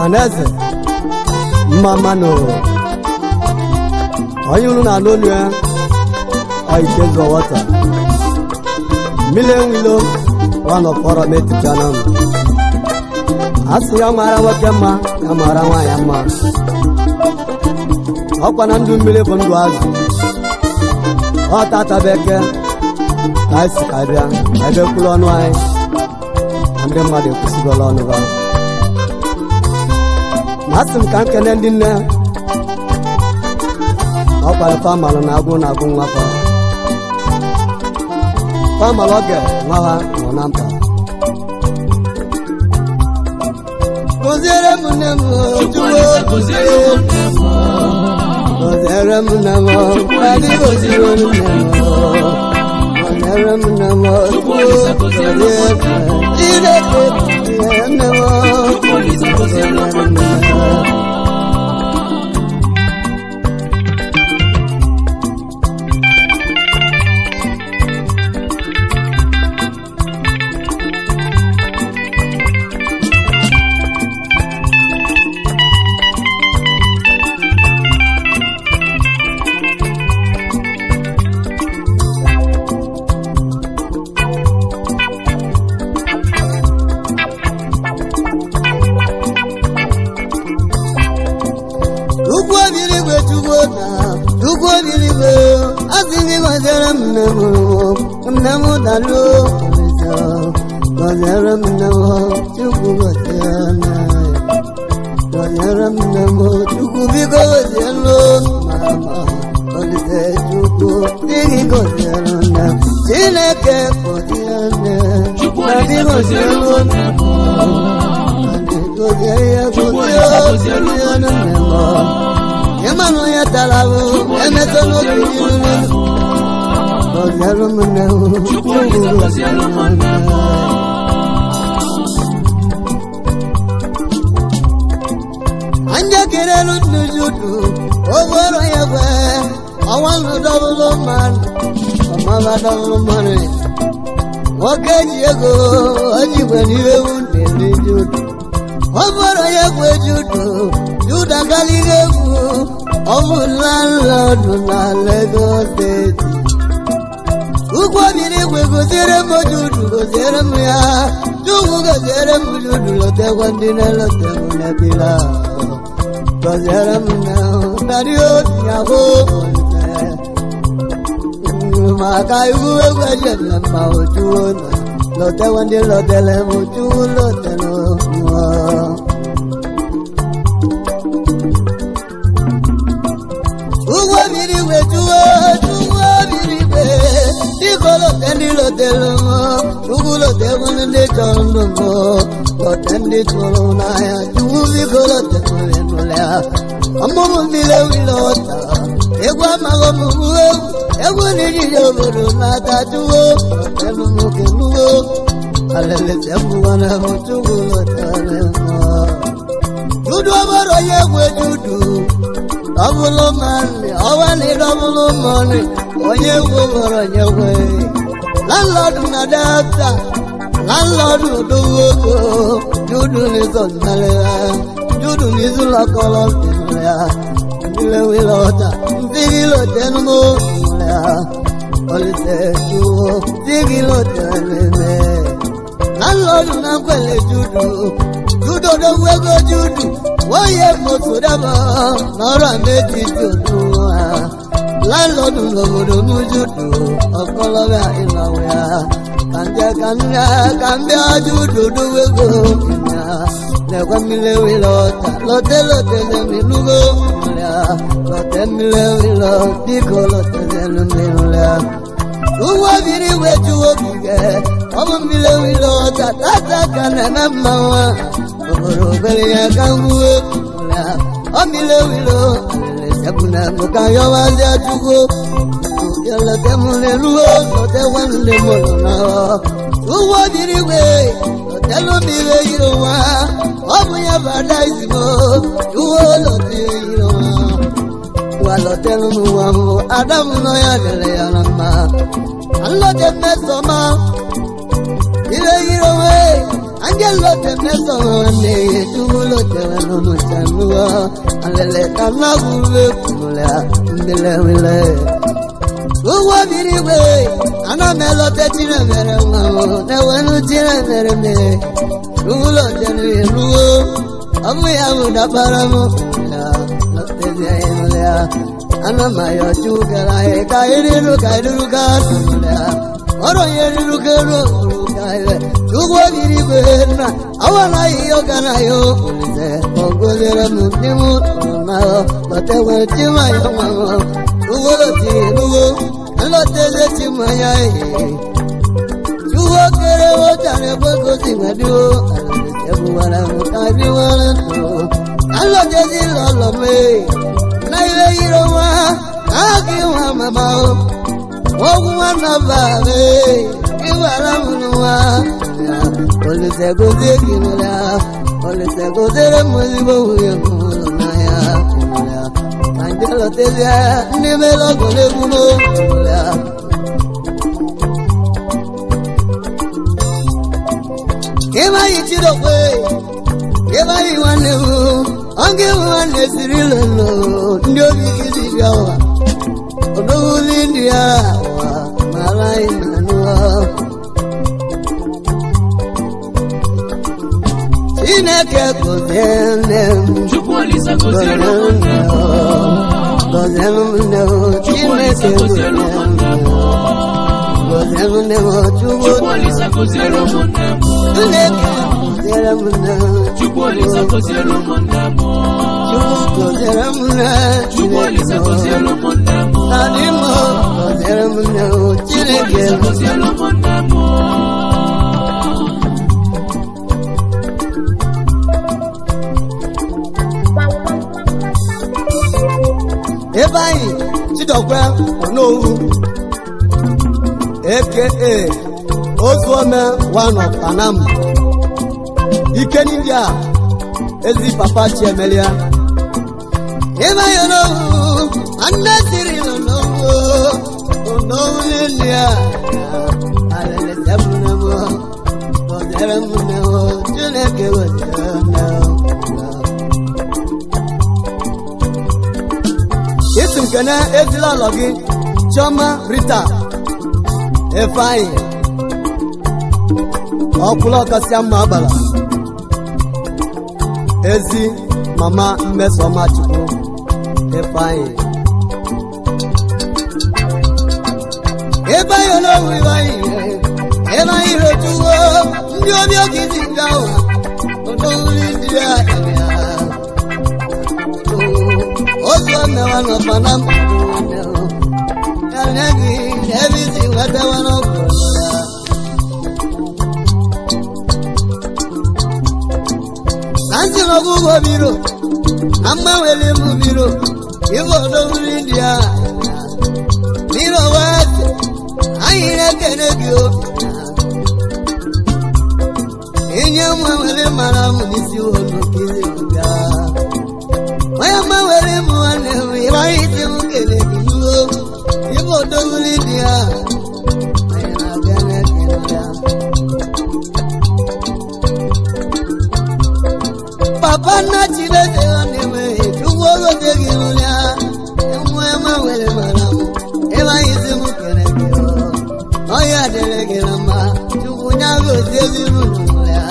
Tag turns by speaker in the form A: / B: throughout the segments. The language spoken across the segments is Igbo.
A: ọhaneze mma mmanụ onye unu na-anụ onu ya ọike wọta mmiri enwilo nwanọfọrọ metichana m a sị ya mara nwoke mma ya mara nwaanyị mma ọkwa na ndụ mmiri bụ ndụ azụ ọ tatabeke ka anyị si ka bịa ebe kwuru ọnụ anyị na ndị mmadụ ekwusigola ọnụ ha masị m ka m kene ndị nne ọkwara famalụ na agwụ na agwụ nwata famalụ oge nwa ha nọ na mba Gọziere m nne m ojuwo Gọziere m nne m adị gọziere m nne m Gọziere m nne m ojuwo Gọziere Chineke gọziere nne m Gọziere nne m Ugwu obiri igwe chukwu na ugwu obiri igwe asị gị gọziere m nne m nne m dalụ ọmịsa gọziere m nne m chukwu gọziere nne gọziere m nne m chukwu biko gọzielu mama olise chukwu dịghị gọziere nne m chineke gọziere nne na dị gọzielu nne m gọzie ya gọzie gọziere nne m ịmanụ ya tara ahụ emetọ n'oge iru gọziere m nne m chukwu gọziere m nne anja kelelu nnu judu oworo ya gwe ọnwanụ dọbụlụ mmanụ ọmaba dọbụlụ mmanụ nwoke ji ego ojigwe n'ihe ewu na-eri judu ọbụrụ ya gwe judu juda galiga egwu ọbụ landlọdụ na Lagos steeti ugwu obiri igwe goziere m judu goziere m ya chukwu goziere m judu lotekwa ndị na-elote m n'ebila gọziere m na narị otu ya bụ maka iwu egwu ejela ma ojuwo na lotewa ndị lotele m ojuwu lotele mmụọ ugwo mmiri igwe juwo juwo mmiri igwe dịka lote ndị lotele m ugwu lotewu ndị chọrọ ndụ m lote ndị tụrụ n'anya juwu biko lote nwere nụlị ha ọmụmụ mmiri ewile ọta egwu amaghị ọmụmụ egwu egwu n'ijiji obodo na-ata juwo lotelu nwoke nuwo alelete mbụwana m chukwu lotele mmụọ dudu ọbọrọ ya egwu dudu dọbụlụ mmanị ọwa na ịdọbụlụ mmanị onye egwu bọrọ nyekwe landlọdụ na delta landlọdụ dogo ego dudu n'izo nnalịa dudu n'izu lọkọlọ nnalịa ndile wile ọta ntigi lotenumo nnalịa olise juwo ntigi loteneme landlọdụ na nkwele judu judo dogo ego judu wọ́yẹ mọ̀tòdábà lọ́rọ̀ méjì dùdú wa lálọ́dún lọ́wọ́dọ̀ lójúdù ọ̀kọ́lọ́bẹ̀ ìlàwọ̀ ya kànjẹ́ kànjẹ́ kànjẹ́ ajúdòdó wégo ìyá lẹ́kọ́ mílẹ̀wé lọ́ta lọ́tẹ́ lọ́tẹ́ lẹ́mí lúgó ìlà lọ́tẹ́ mílẹ̀wé lọ́ díkọ̀ lọ́tẹ́ lẹ́mí lúlẹ̀ Uwa biri wetu okike, ọmụ mmiri lọta tata ka na na mma nwa. Obodo obere ya ka ngwuwe ụra, ọ mmiri wilo, alele sepuna mụ ka yọwazi achukwu. Yọlọte mụ n'eluwo, lọte nwanne mụ nọ na ọ. Uwa biri we, lọtelu mmiri yiri nwa, ọ bụ ya bada izimo, uwe lọte yiri nwa. Walọtelu n'ụwa mụ, Adamu nọ ya dere ya na mma. alọdẹ mẹsànmá ilé yìí wẹ anjẹ lote meso ne chukwu lote wenu chanuwa alele kanagule kumula mbele wile ugwo biri igwe ana m elote chinemere nwa m na-ewenu chinemere me chukwu lote n'eluwo ọ bụ ya bụ dabara m ya lotezie ịnụle ya ana m ayọ chukwu kere anyị ka iriru ka iriru ka tụrụ ya ọrụ onye riru ka eru olu ka ihe chukwu biri igwe nna awa na ihe ọga na ya olise ogozere m ndị m tụrụ na lote nwere chimaya nwa m chukwu lotiri eluwo nlọtẹlẹ ti mọ ya ihe ṣùgbọ́n kéré ó jàre pé kò sì gbẹ́dú àlọ́dẹ̀ẹ́bù wàrà mú kábí wọn tó alọ́jẹ́ sí lọ́lọ́mẹ́ náírà yìí wá káàkì wọn màmá o ogun wọn nà bàbá kí wàrà múnú wá olùsẹ̀kọ̀ sí kìnnìlá olùsẹ̀kọ̀ sí mọ̀lẹ́bọ̀ wúyẹ̀ mú lọ́nà yá kìnnìlá kàńjẹ́ lọ́tẹ́lẹ̀ ní mẹ́lọ́gọ́lẹ́gùn mọ́ kìnnìlá. ịmaghị chidokwe ịmaghị nwanne m oge m nwanne siri lolo ndị obi gị si bịa ụwa odowuli ndị ya ụwa mara anyị na nụwa chineke gozie nne m
B: Chukwu Olise
A: gozie
B: gọziere ụmụnne
A: nne m gozie nne m chineke gozie nne m gozie nne m chukwu
B: Chukwu Olise gọziere ụmụnne m
A: chineke goziere m nne m
B: Chukwu Olise gọziere ụmụnne m
A: chukwu goziere m nne
B: Chukwu Olise gọziere
A: chineke
B: ụmụnne m
A: Nani mo goziere m nne m
B: Chukwu
A: chineke
B: Olise gọziere ụmụnne m
A: ebe anyị chidokwe onowu aka ozuome one of panam ike n'india ezi papa chiemelia ebe anyị onowu nne siri onowu onowu n'india alele sebune m goziere m nne m chineke goziere nne m isi nkene ejila ụlọ gị chioma rita efeanyị ọkwụla ọkasịa mma agbara ezi mama mmesoma chukwu efeanyị ebe anyị n'owu ibe anyị ebe anyị rotuwo ndị obi oge dị nga ụwa odowuri ndị ya ya otu ọmewa nọkwa na mmadụ ya nye gị ebe isi nwetawa n'ọgwụ ya na ntị n'ọgwụgwọ biro na mgbanwere m biro ibe odowuri ndị a biro wee anyị na-ekene gị obi inye nwa were mara m n'isi ụlọ kiri ụga onye mgbanwere m nwanne m ịgbaghị isi m kele gị iwo ibe odowuri dị ya anyị na-abịa na-ekele ya papa nna chineke nwanne m chukwu ogote gị nụrụ ya nwa mgbanwere mara m ịgbaghị isi m kele gị ọya dịrị gị na mma chukwu nya gozie gị nụrụ ya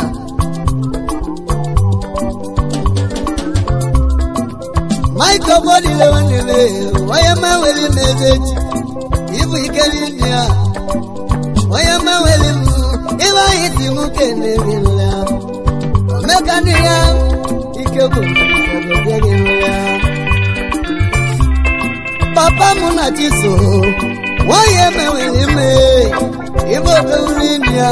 A: Mike Obodile nwanne m onye mmanwere m eze echi ịbụ ike n'ime ya onye mmanwere m ịbe anyị si m kene gị nụrụ ya omeka ndị ya ike bụ ogozie gị nụrụ ya papa m na chiso onye mmanwere m ịbụ obewuri ndị ya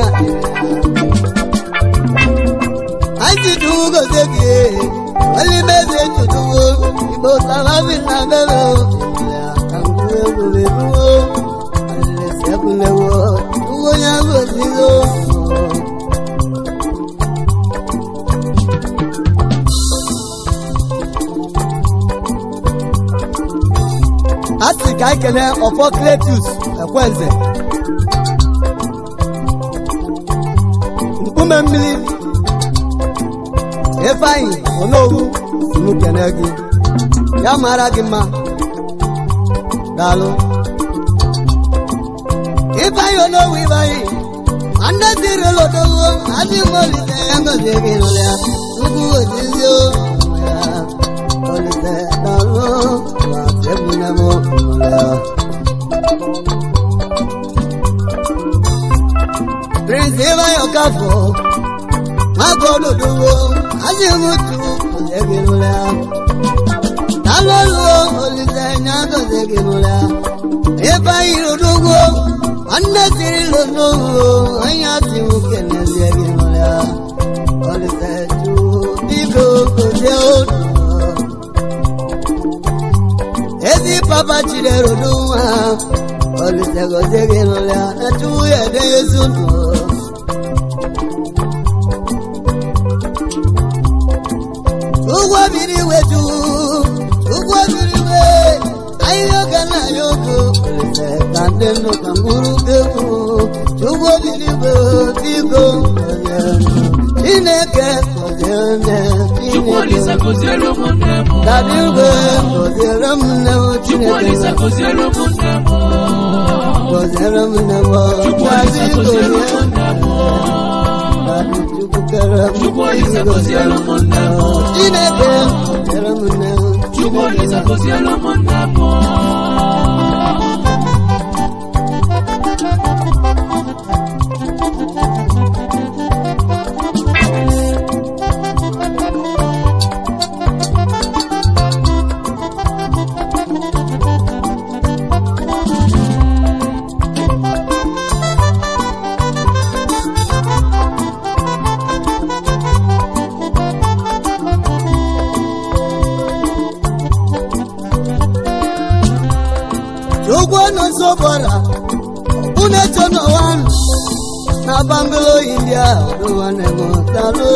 A: anyị si gozie gị olimeze tutuwo igbo salabi na bebe kankuwe wulebuwo alelesebulewo tuwo ya gozigo a sị ka anyị kelee ọfọ kletus ekwenze mkpume mmiri ifeanyị onowu unu kene gị ya mara gị mma daalụ ifeanyị onowu ifeanyị nwanne tiri lodowo adị molite ya ngozi gị nụrụ ya ugwu ozizi o ya olite daalụ ma ebune m nụrụ ya Prince Ivayo Kafo, Magodo Duwo, Azimutu, Ozeginula. Talolo, Olizanya, Ozeginula. Ivayo Duwo, Anasiri Lono, Ayati Mukene Zeginula. Olizetu, Bigo, Kozeo. Ezi Papa Chidero Duwa, Olizego Zeginula, Natuya de Yesuno. ụgwọ biri wetu ụgwọ biri we ahịhịa ga na ya ogo olise ka ndị ndụ ka mkpụrụ egwu ụgwọ biri we biko gọzie m. chineke gọzie nne
B: Chukwu Olise
A: chineke
B: gọziere ụmụnne m.
A: dadi ugwe gọziere m nne m
B: Chukwu
A: chineke
B: Olise gọziere ụmụnne m.
A: gọziere m nne m
B: Chukwu
A: dadi
B: Olise
A: gọzie
B: gọziere ụmụnne m.
A: dadi chukwu kere m
B: Chukwu Olise gọziere ụmụnne m.
A: chineke gọziere m nne m
B: Chukwu Olise gọziere ụmụnne m.
A: Chukwu nọsọ bọra une chono wan na Banglo India oduwane mo talo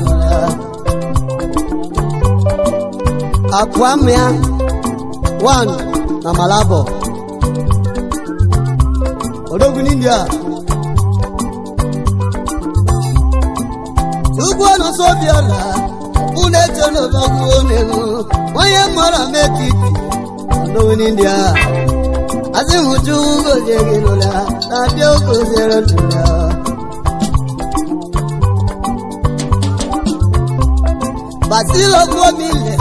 A: Akwamia one na Malabo Odogun India Chukwu nọsọ bịara une chono bagu onemu onye mara metiti Odogun India azimutu gozie gị n'ụlọ na-abịa ogoziere n'ụlọ basilo gwomile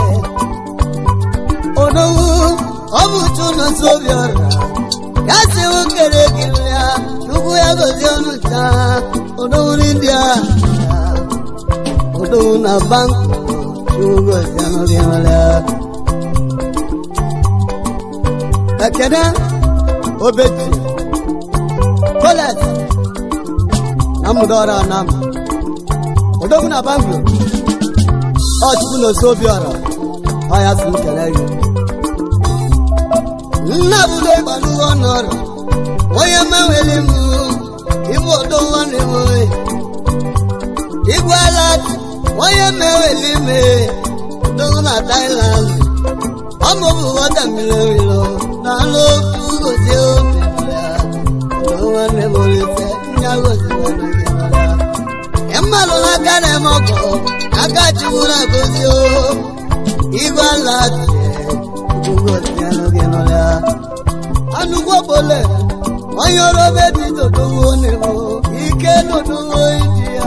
A: onowu ọbụchu nọsi obi ọra ya siwu kere gị ya chukwu ya gozie ọnụ taa onowu n'india onowu na banku chukwu gozie ọnụ gị n'ụlọ ekene obeji kolet na mudora nam odogwu na banglo ọchukwu na osi obi ọra ọya si nkele gị nna budo ịgbaluwo n'ọrụ onye meweli m ibu odogwu nwanne m igwe ala onye meweli m odogwu na Thailand ọmọ bù wọ́tà mi lórí lọ náà ló kú kò sí òfin lọ́la ọ̀dọ́ wọn ní mo lè fẹ́ nyàgò sí wọn ní kí n lọ́la. ẹ má lọ lága náà mọ̀ kọ́ aka chukwu náà kò sí o igwe ala tiẹ̀ kú kò sí ẹnu kí n lọ́la. anugbo bolẹ̀ wọ́n yọrọ bẹ́ẹ̀ ti tòdó wo ni mo ike tòdó wo ìdí ya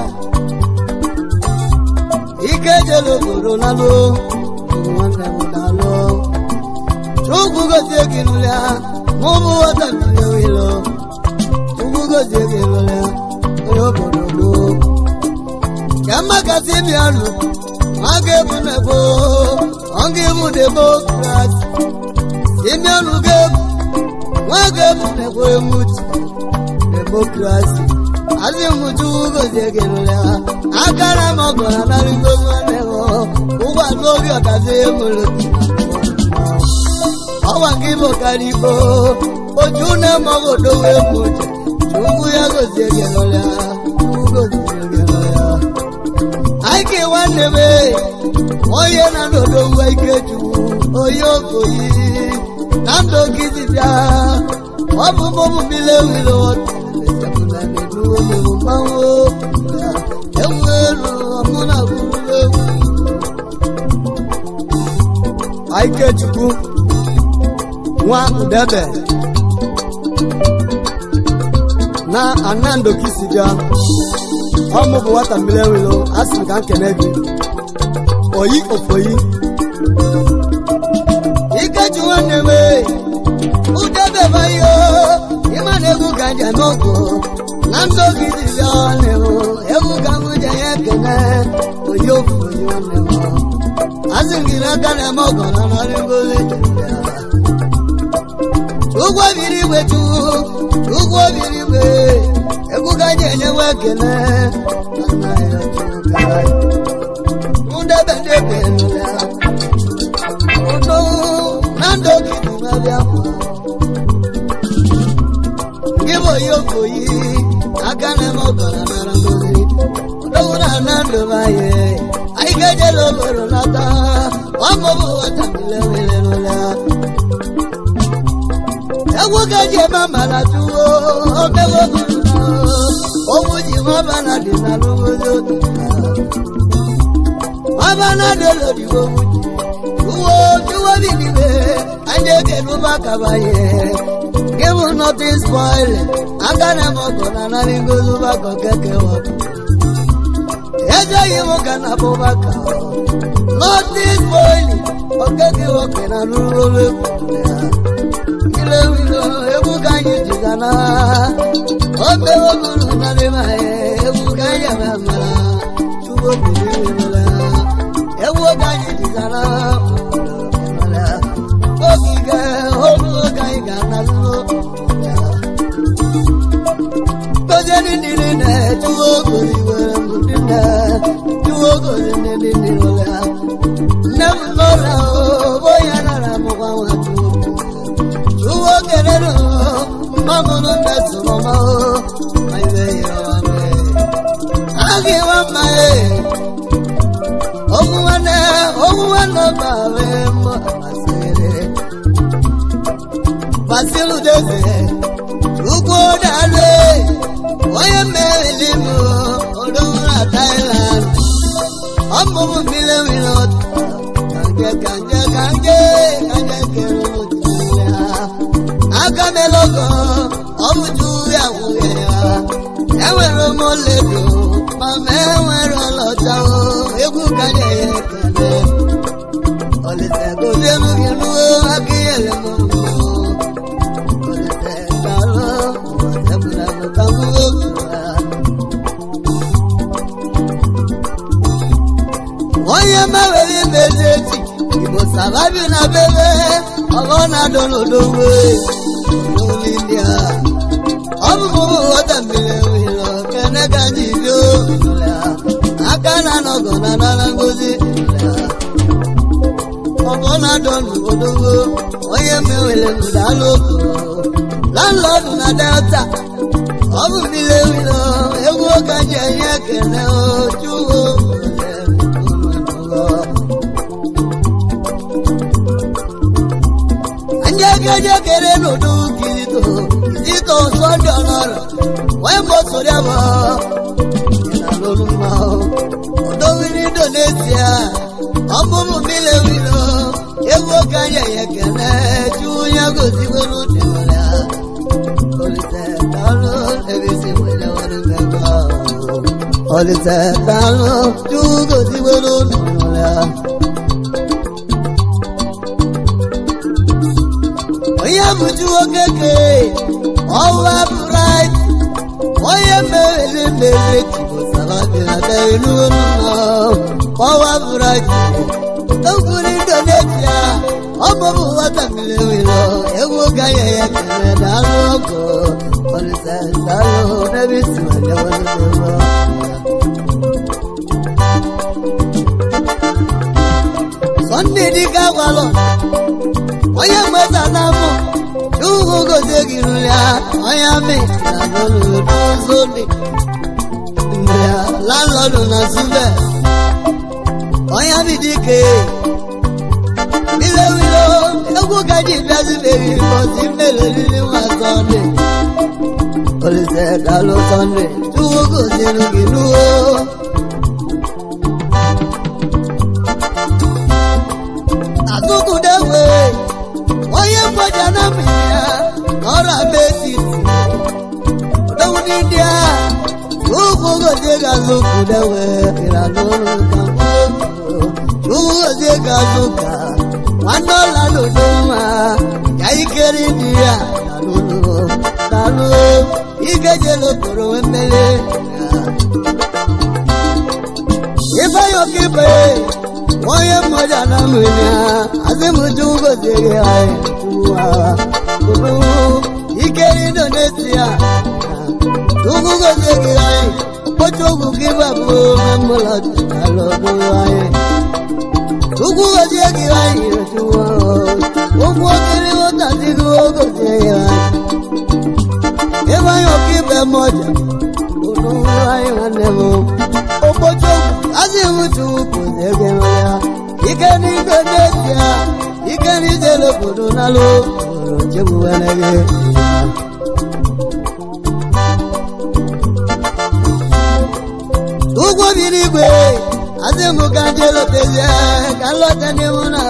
A: ike jẹ́ lóbodò náà ló nwanne m daalụ chukwu gozie gị nụlịa ma ụmụ nwata mmiri wilo chukwu gozie gị nụlịa onye obodo gboo ka mmakasị bịalụ ma ga-ebu nebo ọ ga-ebu demokrasi imianụ ga-ebu nwa ga-ebu nebo emuti demokrasi azị m chukwu gozie gị nụlịa akara m ọgọra narịgo nwanne m ụgbọ n'obi ọdazi emere ọwa gị bụ karịbo oju na-emaghị odowe egwu uche chukwu ya gozie gị nụlịa chukwu gozie gị nụlịa anyị ka nwanne m onye na n'odowu ike chukwu onye okoyi na ndụ gị dibịa ọ bụ mụmụ bile wile mmanwụ ewu elu ọmụ na bụrụ egwu ikechukwu nwa udebe na anando kisibịa ọmụ bụ nwata mmiri enwelo asị m ka m kene gị oyi ofoyi ikechi nwanne m ee, udebe bayo ịma na egwu ka njem ọgụ na ndụ gị dịbịa nwanne m egwu ka m je ya ekene oyi ofoyi nwanne m asị m gị n'aka na-eme ọgọ na narị ngozi dịbịa ụgwọ biri igwe chukwu ụgwọ biri igwe egwu ka anyị enyewe ekele na nna ya chukwu ndebe ndebe ya udo na ndụ gị dị mabịa gị bụ onye okoyi aka na-eme ọgọra nara ngozi udo na na ndụ anyị anyị ga-ejela obodo nata ọmụbụ nwata mmiri nwere n'ụlọ egwu gaji eme amara tuwo omewo owu ji nwabana dị na n'obodo dị nwabana dị olodibo uwo tuwo bilibe anyị ekele ụba kabaye gịbụ notin spoil aka na mọkọ na narị ngozi ụbakọ keke wọkọ ejeghị m ka na bụbaka notin spoil okeke wọkọ na n'ụlọ egwu ya ile wilo egwu ka anyị jigana obe ogulu narịma egwu ka anyị eme mara chukwu okpuru iwela egwu ka anyị jigana ogige ogulu ka anyị ga-anazụ gozie ndị niile na chukwu ogozi were mbụ ndị nne chukwu ogozi ndị ndị niile nne m nọrọ onye nara mụkwa nwa chukwu Uwo kelelo, mamunu nesu mama o, aiwe yawame. Agi wamae, ogu wane, ogu wane bawe mo amasere. Basilu deze, ugo dale, oye melimu, odora Thailand. Ọmọ mu bile wilo, kanje kanje kanje, kanje kero agamelogo ọbụju ya nwunye ya enwere m oledo ma ma enwere ọlọta o egwu kaja ya ekele olise gozielu gị ruo aka ihele m olise garụ ebulago ka m onye mewere imezi echi igbo sababi na bebe ọgọ na-adọ n'odowe n'olilia ọ bụ mụ ghọta mmiri wilo kene ka anyị bio aka na nọgọ na nara ngozi ọgọ na-adọ n'odowe onye mewere ndalụ landlọdụ na delta ọ bụ mmiri wilo egwu ka ji enye ekele ochuwo jẹgẹjẹ kere lòdù kìrìtò kìrìtò sọdọ ọlọrọ wọn bọ sórí ẹbọ ìlànà olùmọ ọdọ wíní indonesia ọmọọmọ mi lè wí lọ ewu kanyẹ yẹkẹlẹ tí wọn yẹ kó sí wọnú tìmọlẹ olùsẹ dàlú ẹbí sí wẹlẹ wọlé mẹgbà olùsẹ dàlú tí wọn kó sí wọnú tìmọlẹ. onye bụju okeke ọwa bright onye meriri mmeri tibụsarabịabenuụlọ ọwa bright okwuru indonesia ọbụbụ nwata mmiri wilo egwu gaghị ya kere daalụ ọgụ olise daalụ n'ebe isi wale sọnde dịka gwalọ onye mgbasa na-amụ n'ugwu gozie gị ruru ya onye amị na n'ụzọ dị mgbe ya landlọdụ na sube onye amị dike ile wilo egwu gaji bịazibeghị mbọsi mmelelili nwa sọnde olise dalụ sọnde chukwu goziri gị n'uo azụkụde moja na mmiri ọra beti ọdọwụ ndị a ugwu gozie ga-azụ kudewe ịranụrụ ka ugwu gozie ga-azụ ka nwanne ọla n'udo mma ya ikeri ndị ya dalụlụ dalụ igejele okporo mmeri ifeanyi okibe onye mmoja na mmiri azịmụju gozighị anyị tuwa uru ikeri indonesia ugwu gozighị anyị ụbọchị ugwu gị babụ memụlọ alọdụ anyị ugwu gozighị anyị tuwa ugwu okiri ụtazighị ogozighị anyị ifeanyi okibe mmoja uru anyị nwanne m ụbọchị azịmụju gozighị ya ike n'igwe n'ezie ike n'ijele obodo n'alụ obodo chegbuwere gị ugwu biri igwe azị m ka je lotezie ka nlọta n'ihu na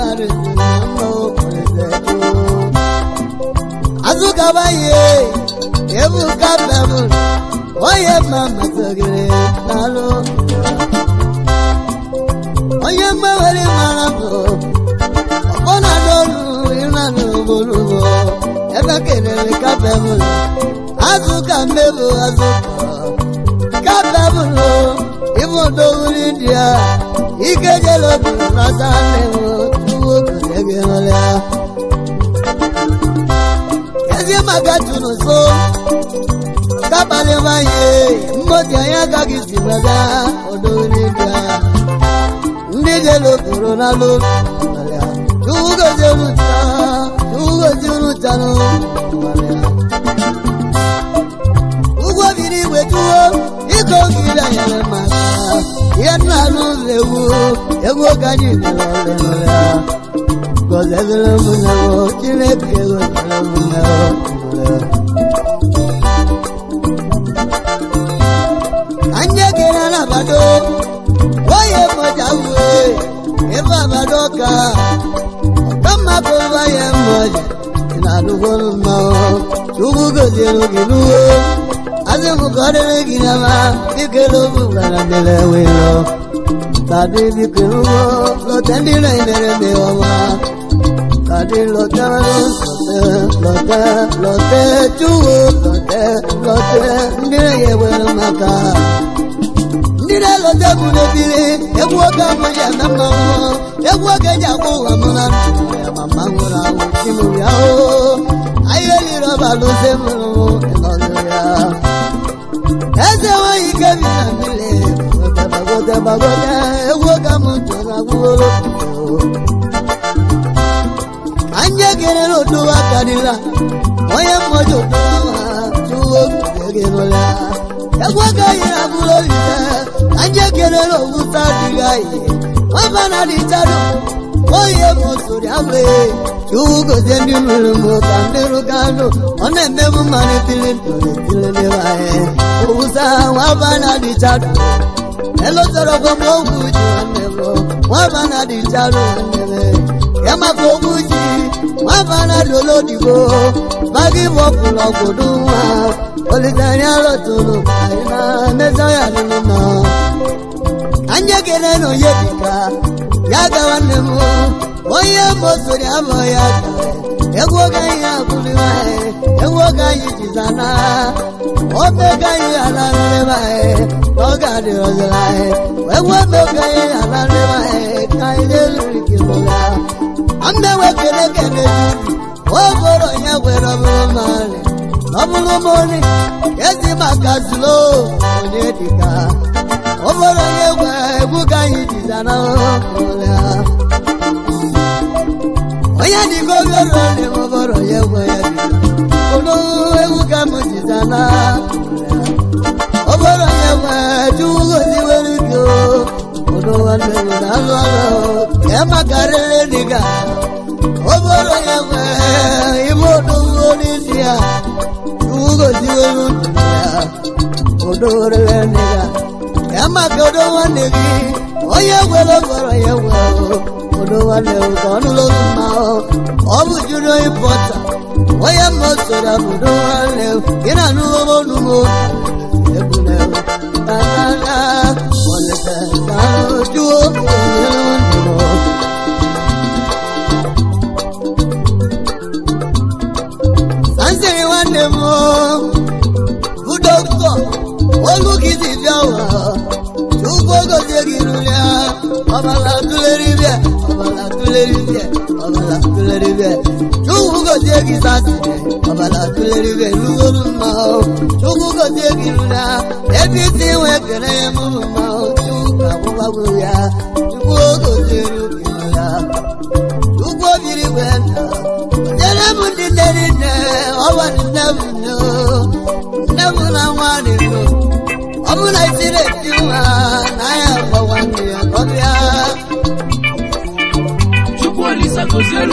A: azụ kabaye ebu ka bebụ onye mma masịrị n'alụ onye mmewere mara bụ ọ na-adọrụ ịranụ ogologo ebe kelere kapebụlụ azụ ka mmebụ azụ kapebụlụ ịbụ odowuri ndị a ike jelobu nata nnewo tuwo kụzege ọlịa ezi maka tụrụ so kabalị nwanyị mmoti anyị agaghị si weda odowuri ndị a ndị jelokoro n'alụ tugozi ruta tugozi rutanu ugwo biri igwe tuwo ike ogiri anyere maka ihe nna anụ ewu egwu oge anyị mere ọlụlụya gọzezere m nyewo chineke gọzere m nyewo anya gere n'abado oye mmoja uwe ebe abado ka kama kọba ya mmoja ịna-alụgwọrụ mmanwụ chukwu goziere gị n'uwe azị m kọrịrị gị nama bikere obu gwara dịrị welo tàbí bikere ụgbọ lọtẹ ndị na-emere ndị ọma tàbí lọtẹ lọtẹ lọtẹ chukwu lọtẹ lọtẹ ndị na-ewere maka ndị na-elote bụ n'ebiri egwu oge abụghị eme mmanwụ egwu oge ji akwụ ụwa m na ntụ ya ma mma nwụrụ anwụ chimụ ya o ahịa eliri ọba lụze mụrụ ịnọdụ ya eze nweghị ike bi na mmiri gbagote gbagote egwu oge m ntụ na gwụoro anya kere n'otu aka dịla onye mmụọ otu ọma chụwo gị n'ụlọ egwu oge anyị na-abụrụ olise anya kere n'owusa adịghị anyị nwamba na dịcharụ onye bụ sori abụ chukwu gozie ndị mụrụ m ka ndị rụga anụ ọ na-emebu mmanụ tili ntụrụ tili n'ebe anyị owusa nwamba na dịcharụ elotara gwa m ogwu ji nwanne m nwamba na dịcharụ nwanne m ya maka ogwu ji nwamba na dolo odibo magi bọpụrụ ọgwụdụ nwa olitanya lọtụrụ anyị na-emeza ya nụnụ na anya kere na onye dịka ya ga nwanne m onye mosori abụ ya gara egwu oge anyị abụrụ anyị egwu oge anyị jizana obe oge anyị alarịrị anyị na ọ ga-adị ọzọrọ anyị egwu obe oge anyị alarịrị anyị ka anyị na-eriri kilụla mmewe kele kele juru oboro ya gwere ọbụrụ mmadụ n'ọbụrụ mori ezi maka zulo onye dịka oboro ya gwe egwu ka anyị jizana ụlọ onye dịka obere ole oboro ya gwe ya dịka olu egwu ka m jizana oboro ya gwe jugozi were gị olu nwanne m na-alụ ọrụ ya makarịrị dịka oboro ya gwe ime odogo n'isi ya ugozi were ya odorere nịga ya maka odo nwanne gị onye gwere gwara ya gwere obodo nwanne m ka ọnụ lụrụ mma ọ bụ jụrụ ịpọta onye mma soro obodo nwanne m gị na anụ ọnụ m ebule tanana ọlẹsẹ sáájú òyìnbó. sánsẹ̀rì nwanne m bụ dọkịta olùkìtì bịawa chukwu gozie gị rụrịa ọbala tụleri bịa ọbala tụleri bịa ọbala tụleri bịa chukwu gozie gị sasịrị ọbala tụleri bịa rugoro mma chukwu gozie gị rụrịa ebe isi nwe kere ya mụrụ mma chukwu ka gwụgwagwo ya chukwu gozie gị rụrịa chukwu obiri gwe nna nyere m ndị nne nne ọwa nne m nne nne m na nwa dị nụ ọ bụ na isiri eti nwa na ya gbawa nne ya ka ọ bịa
B: Chukwu Olisa gozielu